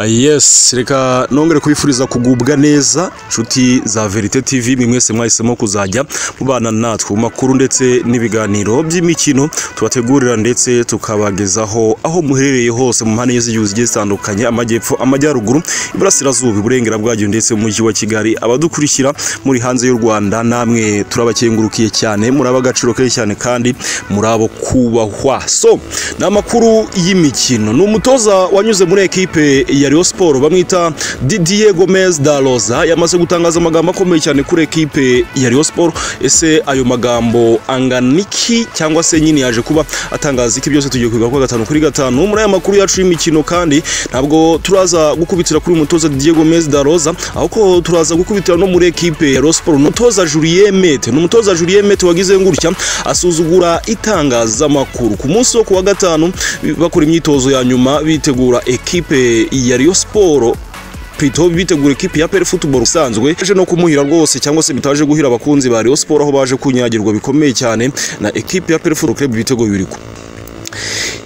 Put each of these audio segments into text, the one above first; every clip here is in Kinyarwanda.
yesi reka nongere kubifuriza kugubwa neza inshuti za verite tv mwe mwese mwahisemo kuzajya mubana natwe mu makuru ndetse n'ibiganiro by'imikino tubategurira ndetse tukabagezaho aho muherereye hose mu mpande z'igihugu zigiye zitandukanye amajyepfo amajyaruguru iburasirazuba iburengerabuhagio ndetse mu mujyi wa kigali abadukurikira muri hanze y'u rwanda namwe turabakengurukiye cyane muri ab'agaciro kenshi cyane kandi muri abo kubahwa so ni amakuru y'imikino ni umutoza wanyuze muri ekipe ya Rayon Sport bamwita Didier Gomez da Rosa yamaze gutangaza amagambo akomeye cyane kuri ekipe ya Rayon Sport ese ayo magambo anganiki cyangwa se nyine yaje kuba atangaza iki byose tugiye kwiga kwa gatanu kuri gatanu muri aya makuru yacu y'imikino kandi ntabwo turaza gukubitira kuri umutoza Didier Gomez da Rosa ahubwo turaza gukubitira no muri ekipe ya Rayon Sport umutoza Julien Mete ni umutoza Julien Mete wagize ngutya asuzugura itangazamakuru ku munsi wo kuwa gatanu bakora imyitozo ya nyuma bitegura ekipe ya Rayon Sport pito bitegura ekipi ya PL Football usanzwe aje no kumuhira rwose cyangwa se bitaje guhira abakunzi ba Rayon Sport aho baje kunyagirwa bikomeye cyane na ekipi ya PL Football Club ibitego bibiri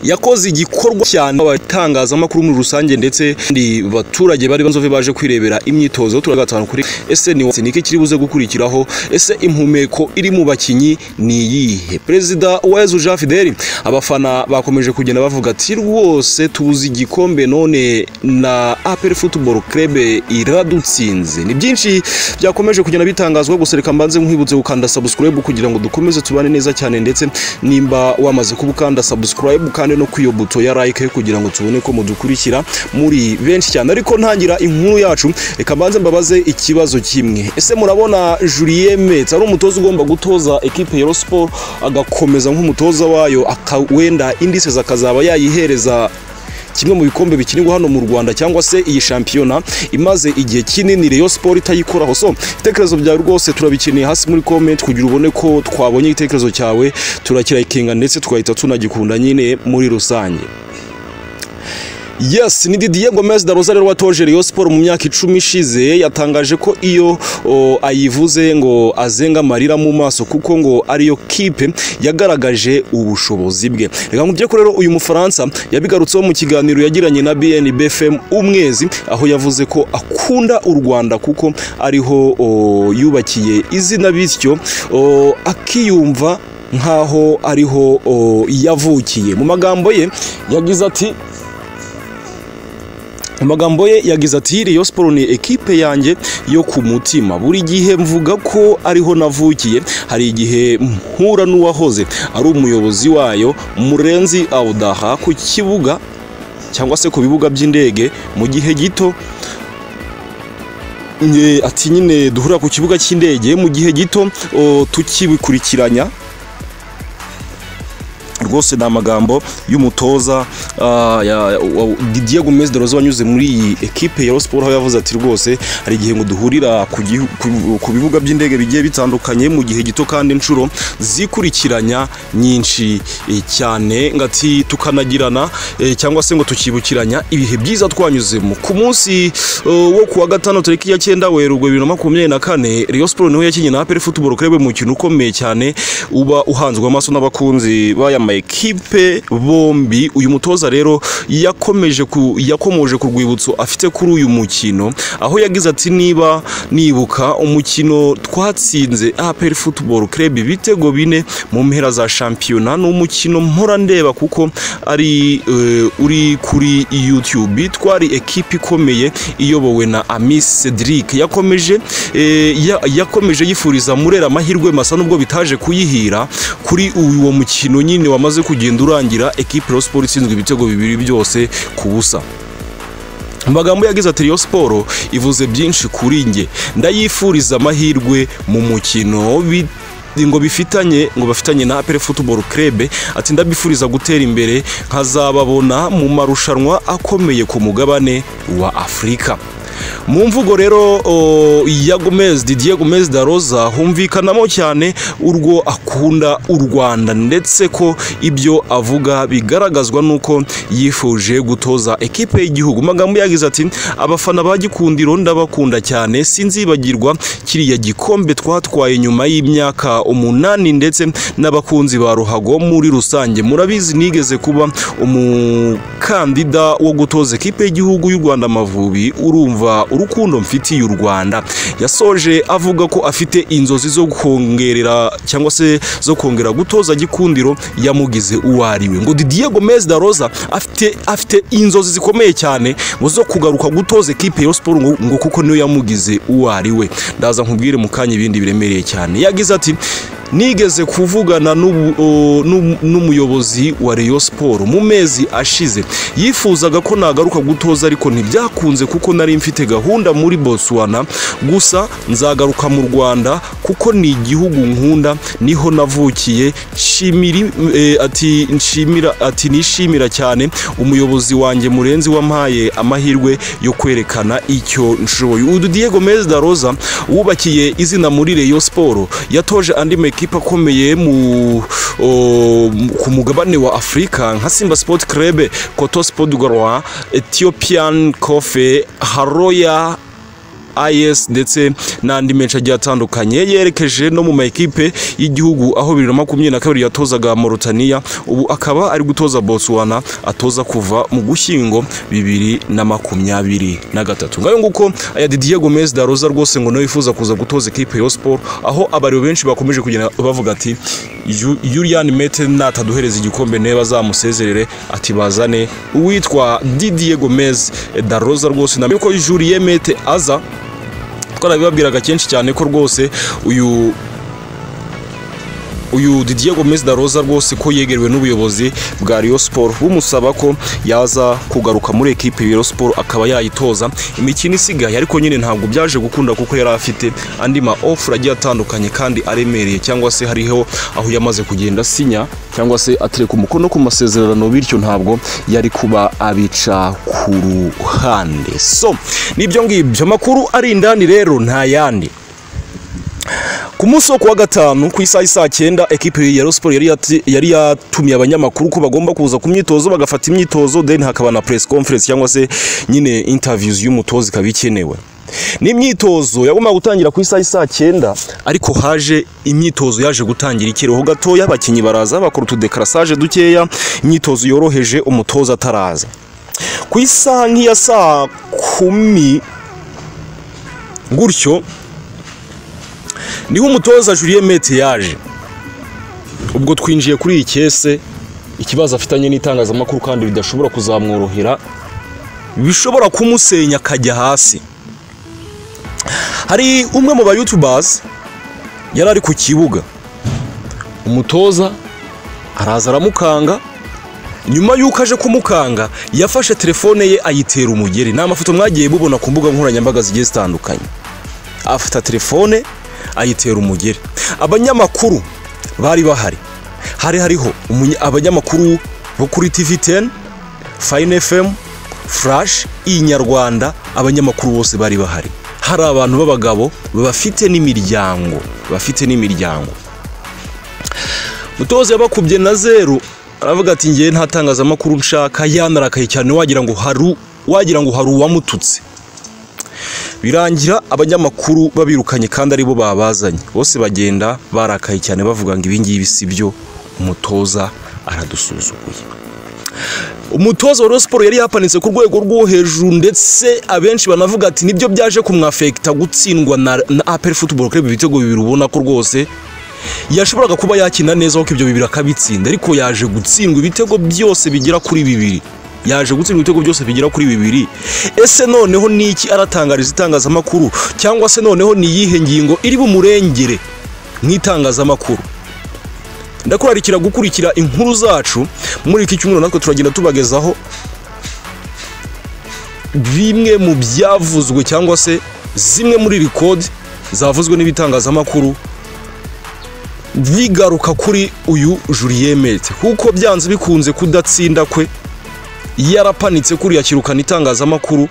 yakoze igikorwa cyane abatangazamakuru muri rusange ndetse ndi baturage bari banzove baje kwirebera imyitozo turagatanu kuri ese ni iki kiri buze gukurikiraho ese impumeko iri mu bakinyi ni iyihe perezida wa Yezu Jean Fidel abafana bakomeje kugenda bavuga ati rwose tubuze igikombe none na APR Football Club iradutsinze ni byinshi byakomeje kugenda bitangazwa gusa reka mbanze nkwibutse gukanda subscribe kugira ngo dukomeze tubane neza cyane ndetse nimba wamaze kubukanda subscribe kandi no ku iyo buto ya like kugira ngo tubone ko mudukurikira muri benshi cyane ariko ntangira inkuru yacu reka mbanze mbabaze ikibazo kimwe ese murabona Julien Metz ari umutoza ugomba gutoza ekipe ya Sport agakomeza nk'umutoza wayo akawenda indices akazaba yayihereza kimwe mu bikombe bikinirwa hano mu Rwanda cyangwa se iyi shampiyona imaze igihe kinini Rayon Sport itayikoraho so ibitekerezo byawe rwose turabikeneye hasi muri comment kugira ubone ko twabonye igitekerezo cyawe turakirayikinga ndetse tugahita tunagikunda nyine muri rusange Yes, ni Didier Gomez da Rosa rero watoje Rayon Sport mu myaka icumi ishize yatangaje ko iyo o, ayivuze ngo azenga amarira mu maso kuko ngo ariyo kipe yagaragaje ubushobozi bwe. Reka nkubye ko rero uyu Mufaransa yabigarutseho mu kiganiro yagiranye na BNB FM umwezi aho yavuze ko akunda u Rwanda kuko ariho o, yubakiye izina bityo akiyumva nkaho ariho o, yavukiye. Mu magambo ye yagize ati amagambo ye yagize ati Rayon Sport ni ekipe yanjye yo ku mutima buri gihe mvuga ko ariho navukiye hari igihe mpura n'uwahoze ari umuyobozi wayo murenzi awudaha ku kibuga cyangwa se ku bibuga by'indege mu gihe gito ati nyine duhura ku kibuga cy'indege mu gihe gito tukibikurikiranya rwose ni amagambo y'umutoza Didier Gomez de Rosa wanyuze muri iyi ekipe ya Sport aho yavuze ati rwose hari igihe ngo duhurira ku bibuga by'indege bigiye bitandukanye mu gihe gito kandi inshuro zikurikiranya nyinshi cyane ngati tukanagirana cyangwa se ngo tukibukiranya ibihe byiza twanyuzemo ku munsi wo kuwa gatanu tariki ya cyenda werurwe bibiri na makumyabiri na kane Rayon Sport niho yakinnye na APR Football Club mu mukino ukomeye cyane uba uhanzwe amaso n'abakunzi b'aya ekipe bombi uyu mutoza rero yakomeje yakomoje ku rwibutso afite kuri uyu mukino aho yagize ati niba nibuka umukino twatsinze APR Football Club ibitego bine mu mpera za shampiyona ni umukino mpora ndeba kuko ari uri kuri YouTube twari ekipe ikomeye iyobowe na Amis Cedric yakomeje yakomeje yifuriza murera amahirwe masa nubwo bitaje kuyihira kuri uwo mukino nyine wamaze kugenda urangira ekipe Rayon Sport itsinzwe ibitego bibiri byose ku busa amagambo yagize ati Rayon Sport ivuze byinshi kuri njye ndayifuriza amahirwe mu mukino ngo bifitanye ngo bafitanye na APR Football Club ati ndabifuriza gutera imbere nkazababona mu marushanwa akomeye ku mugabane wa Afurika mu mvugo rero o, ya Gomez Didier Gomez da Rosa humvikanamo cyane urwo akunda u Rwanda ndetse ko ibyo avuga bigaragazwa n'uko yifuje gutoza ekipe y'igihugu Mu magambo yagize ati abafana ba Gikundiro ndabakunda cyane sinzibagirwa kiriya gikombe twatwaye nyuma y'imyaka umunani ndetse n'abakunzi ba Ruhago muri rusange murabizi nigeze kuba umukandida wo gutoza ekipe y'igihugu y'u Rwanda Amavubi urumva urukundo mfitiye u Rwanda yasoje avuga ko afite inzozi zo kongerera cyangwa se zo kongera gutoza Gikundiro yamugize uwo ari we ngo Didier Gomez da Rosa afite afite inzozi zikomeye cyane ngo zo kugaruka gutoza ekipe ya Rayon Sport ngo, ngo kuko niyo yamugize uwo ari we ndaza nkubwire mu kanya ibindi biremereye cyane yagize ati nigeze kuvugana n'ubu- o, n'um- n'umuyobozi wa Rayon Sport mu mezi ashize yifuzaga ko nagaruka gutoza ariko ntibyakunze kuko nari mfite gahunda muri Botswana gusa nzagaruka mu Rwanda kuko ni igihugu nkunda niho navukiye nshimiri eh, ati nshimira ati nishimira cyane umuyobozi wanjye murenzi wampaye amahirwe yo kwerekana icyo nshoboye uyu Didier Gomez da Rosa wubakiye izina muri Rayon Sport yatoje andi makipe akomeye mu o, ku mugabane wa Afurika nka Simba Sport Club, Koto Sport du Rwanda, Ethiopian Coffee, Haroya IS ndetse n'andi menshi agiye atandukanye yerekeje no mu ma ekipe y'igihugu aho bibiri na makumyabiri na kabiri yatozaga Mauritania ubu akaba ari gutoza Botswana atoza kuva mu gushyingo bibiri na makumyabiri na gatatu ngayo nguko aya Didier Gomez da Rosa rwose ngo nawe yifuza kuza gutoza ekipe ya Sport aho abari benshi bakomeje kugenda bavuga ati "Ju- Julian Mete nataduhereza igikombe niba azamusezerere ati bazane uwitwa Didier Gomez da Rosa rwose na yuko Julian Mete aza twarabibabwiraga kenshi cyane ko rwose uyu uyu Didier Gomez da Rosa rwose ko yegerewe n'ubuyobozi bwa Rayon Sport bumusaba ko yaza kugaruka muri ekipe ya Rayon Sport akaba yayitoza imikino isigaye ariko nyine ntabwo byaje gukunda kuko yari afite andi ma offer agiye atandukanye kandi aremereye cyangwa se hariho aho yamaze kugenda sinya cyangwa se atereka umukono ku masezerano bityo ntabwo yari kuba abica ku ruhande so nibyo ngibyo amakuru ari indani rero nta yandi ku munsi wo kuwa gatanu ku isaha isaa cyenda ekipe ya Rayon Sport yari yati- yari yatumiye abanyamakuru ko bagomba kuza ku myitozo bagafata imyitozo then hakaba na press conference cyangwa se nyine interviews y'umutoza ikaba ikenewe ni imyitozo yagombaga gutangira ku isaha isaa cyenda ariko haje imyitozo yaje gutangira ikiruhuko gatoya abakinnyi baraza bakora utudekarasage dukeya imyitozo yoroheje umutoza ataraza ku isaha nk'iya saa kumi gutyo niho umutoza Julien Mete yaje ubwo twinjiye kuri iyi kese ikibazo afitanye n'itangazamakuru kandi bidashobora kuzamworohera bishobora kumusenya akajya hasi hari umwe mu bayutubers yari ari ku kibuga umutoza araza aramukanga nyuma y'uko aje kumukanga yafashe telefone ye ayitera umugeri ni amafoto mwagiye mubona ku mbuga nkoranyambaga zigiye zitandukanye afata telefone ayitera umugeri abanyamakuru bari bahari hari hariho umunya- abanyamakuru bo kuri tv 10 fine fm flash inyarwanda abanyamakuru bose bari bahari hari abantu b'abagabo bafite n'imiryango bafite n'imiryango mutoza yabakubye na zeru aravuga ati ngewe nta tangazamakuru nshaka yanarakaye cyane wagira ngo haru wagira ngo hari uwamututse birangira abanyamakuru babirukanye kandi aribo babazanye bose bagenda barakaye cyane bavuga ngo ibingibi si byo umutoza aradusuzuguye umutoza wa Rayon Sport yari yapanitse ku rwego rwo hejuru ndetse abenshi banavuga ati nibyo byaje kumwafekita gutsindwa na, na APR Football Club ibitego bibiri ubona ko rwose yashoboraga kuba yakina neza kuko ibyo bibiri akabitsinda ariko yaje gutsindwa ibitego byose bigera kuri bibiri yaje gutsindwa ibitego byose bigera kuri bibiri ese noneho ni iki aratangariza itangazamakuru cyangwa se noneho ni iyihe ngingo iri bumurengere nk'itangazamakuru ndakurarikira gukurikira inkuru zacu muri iki cyumweru natwe turagenda tubagezaho bimwe mu byavuzwe cyangwa se zimwe muri rikodi zavuzwe n'ibitangazamakuru bigaruka kuri uyu Julien Mete kuko byanze bikunze kudatsinda kwe yarapanitse kuriya kirukana itangazamakuru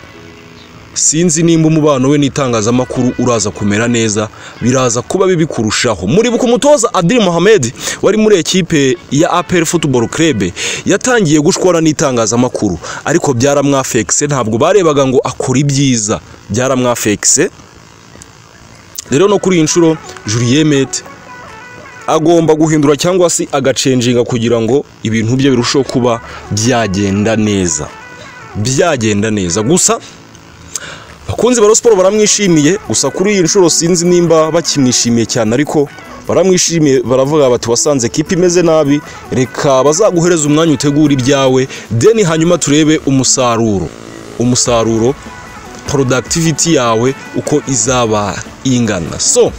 sinzi nimba umubano we n'itangazamakuru uraza kumera neza biraza kuba bibi kurushaho muribuka umutoza Adil Mohamed wari muri ekipe ya APR Football Club yatangiye gushwana n'itangazamakuru ariko byaramwafekse ntabwo barebaga ngo akora ibyiza byaramwafekse rero no kuri iyi nshuro Julien Mete agomba guhindura cyangwa se agacenjinga kugira ngo ibintu bye birusheho kuba byagenda neza byagenda neza gusa abakunzi ba siporo baramwishimiye gusa kuri iyi nshuro sinzi nimba bakimwishimiye cyane ariko baramwishimiye baravuga bati wasanze kipe imeze nabi reka bazaguhereza umwanya utegura ibyawe deni hanyuma turebe umusaruro umusaruro productivity yawe uko izaba ingana so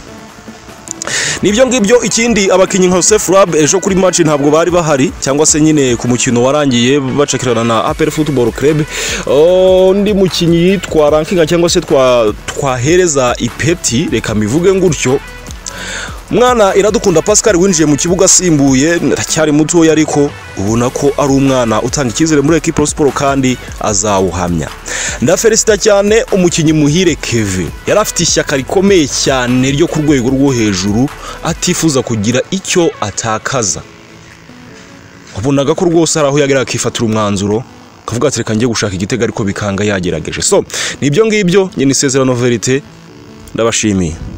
nibyo ngibyo ikindi abakinnyi nka Joseph Rab ejo kuri match ntabwo bari bahari cyangwa se nyine ku mukino warangiye bacakirana na APR Football Club undi mukinnyi yitwa rankinga cyangwa se twa twahereza ipeti reka mivuge ngutyo umwana iradukunda Pascal winjiye mu kibuga asimbuye aracyari mutoya ariko ubona ko ari umwana utanga icyizere muri ekipo siporo kandi azawuhamya ndafelicita cyane umukinnyi muhire keve yari afite ishyaka rikomeye cyane ryo ku rwego rwo hejuru atifuza kugira icyo atakaza wabonaga ko rwose hari aho yageraga akifatira umwanzuro akavuga ati reka njye gushaka igitego ariko bikanga yagerageje so ni ibyo ngibyo nyine isezerano verite ndabashimiye